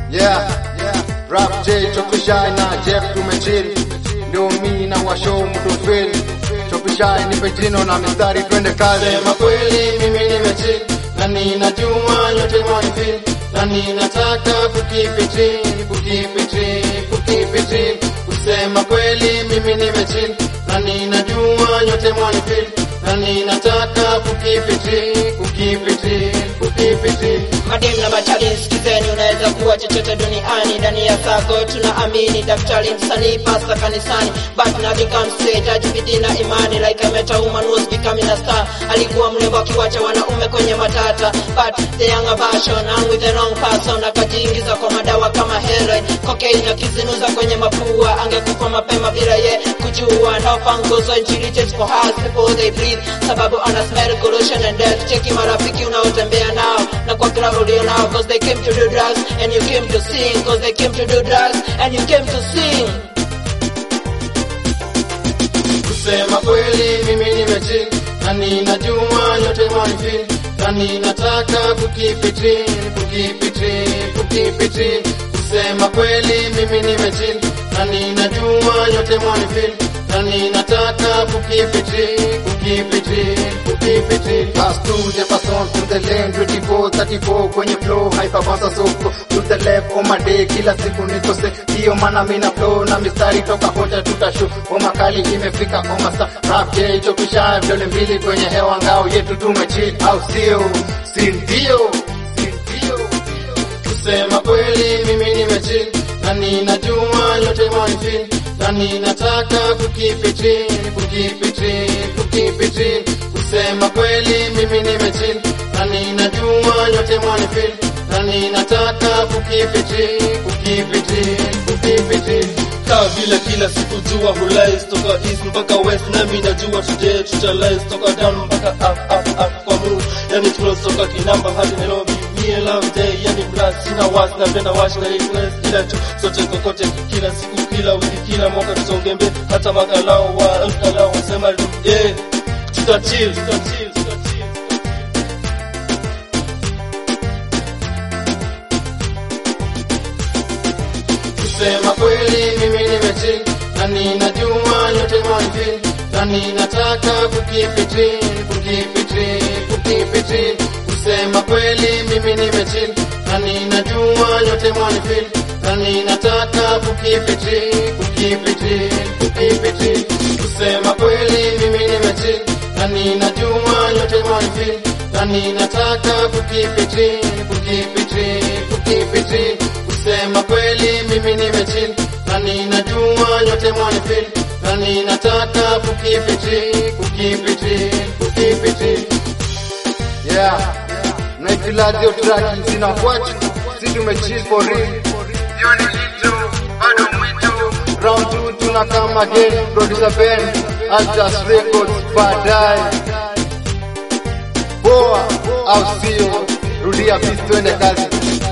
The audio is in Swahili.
Yeah, yeah. Rap J Chopishai na Jeff tumechill, ndio mi na washow mtofil. Chopishai nipe jino na mistari, twende kazi. Sema kweli mimi nimechill na ninajua nyote mwanifeel na ninataka kukipitil kukipitil kukipitil. Kusema kweli mimi nimechill na ninajua nyote mwanifeel na ninataka kukipitil kukipitil kukipitil. Madem na machali sikizeni, unaweza kuwa chochote duniani. Ndani ya sako tunaamini, daktari, msanii, pasta kanisani, but nothing comes straight. Ajibidi na imani like a meta woman was becoming a star. Alikuwa mrembo akiwacha wanaume kwenye matata, but the younger version and with the wrong person. Akajiingiza kwa madawa kama heroin, cocaine, akizinuza kwenye mapua. Angekufa mapema bila ye kujua. Now fungus when she reaches for us before they breathe, sababu ana smell corrosion and death. Cheki marafiki unaotembea nao na kwa club ulio nao, cause they came to do drugs and you came to sing, cause they came to do drugs and you came to sing. Kusema kweli mimi nimechill na ninajua nyote mwanifeel na ninataka kukipitil kukipitil kukipitil. Kusema kweli mimi nimechill na ninajua nyote mwanifeel na ninataka kukipitil kukipitil kukipitil. Pass through the person to the lane 24 34 kwenye flow hyper bounce soko to the left on my day kila siku niko se hiyo maana mimi na flow na mistari toka hoja tutashu homa kali imefika homa sa rap J chopisha vidole mbili kwenye hewa ngao yetu tumechill au sio si ndio si ndio Kusema kweli mimi nimechill na ninajua nyote mwanifeel na ninataka kukipitil kukipitil kukipitil. Kusema kweli mimi nimechill na ninajua nyote mwanifeel na ninataka kukipitil kukipitil kukipitil. kaa vile kila siku jua hulais toka east mpaka west nami najua today tutalais toka down mpaka up up up kwa move yani close toka kinamba hadi Nairobi me and love day yani black sina was napenda wash na request kila tu sote kokote kila siku kila wiki kila mwaka tusonge mbele hata makalao wa mkalao wasema yeah tutachill tutachill tutachill Kusema kweli mimi nimechill na ninajua nyote mwanifeel na ninataka kukipitil kukipitil kukipitil. Kusema kweli mimi nimechill na ninajua nyote mwanifeel na ninataka kukipitil kukipitil kukipitil. Kusema kweli mimi nimechill na ninajua nyote mwanifeel na ninataka kukipitil kukipitil kukipitil. Kusema kweli mimi nimechill na ninajua nyote mwanifeel na ninataka kukipitil kukipitil kukipitil. yeah na ifila dio track zina kwachi si tumechill for real hiyo ni kitu bado mwito round 2 tuna kama again producer Ben Altas Records baadaye poa au sio rudia peace twende kazi